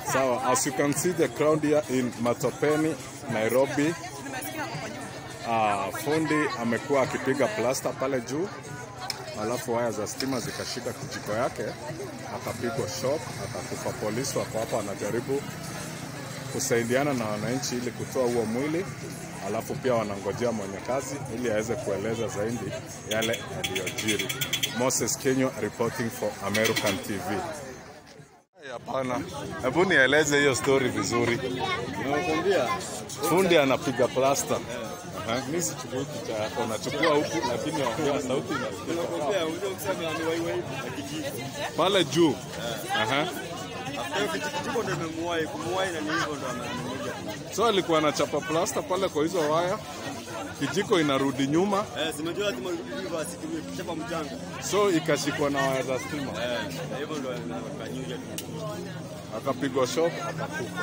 Sawa, as you can see the crowd here in Matopeni, Nairobi. Ah, fundi amekuwa akipiga plasta pale juu, alafu waya za stima zikashika kijiko yake, akapigwa shock, akakufa. Polisi wako hapa wanajaribu kusaidiana na wananchi ili kutoa huo mwili, alafu pia wanangojea mwenye kazi ili aweze kueleza zaidi yale yaliyojiri. Moses Kenyo reporting for American TV. Hapana, hebu nieleze hiyo story vizuri. Nakwambia Fundi anapiga plasta. Aha, mimi sichukui picha yako, nachukua huku, lakini ongea sauti inasikika. nakwambia unajua kusema ni wai wai na kijiko. Pale juu. Aha. Hapo kijiko ndio imemuwai kumuwai na ni hivyo ndo amekuja. So alikuwa anachapa plasta pale kwa hizo waya, kijiko inarudi nyuma, Eh, simejua lazima urudi basi kuchapa mchanga. so ikashikwa na waya za stima, Eh, na hivyo ndo akanyuja tu. akapigwa shock, akakufa.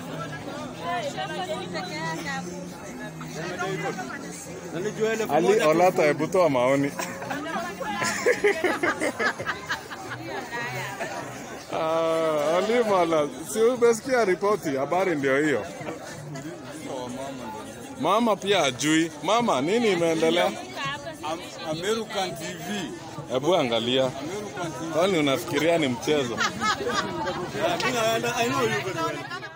Na nijua ile Ali Olata, hebu toa maoni. Ah, Ali Mala, si umesikia ripoti? Habari ndio hiyo. Mama pia ajui. Mama, nini imeendelea? American TV. Hebu angalia, American TV. kwani unafikiria ni mchezo? Yeah, I know you very well.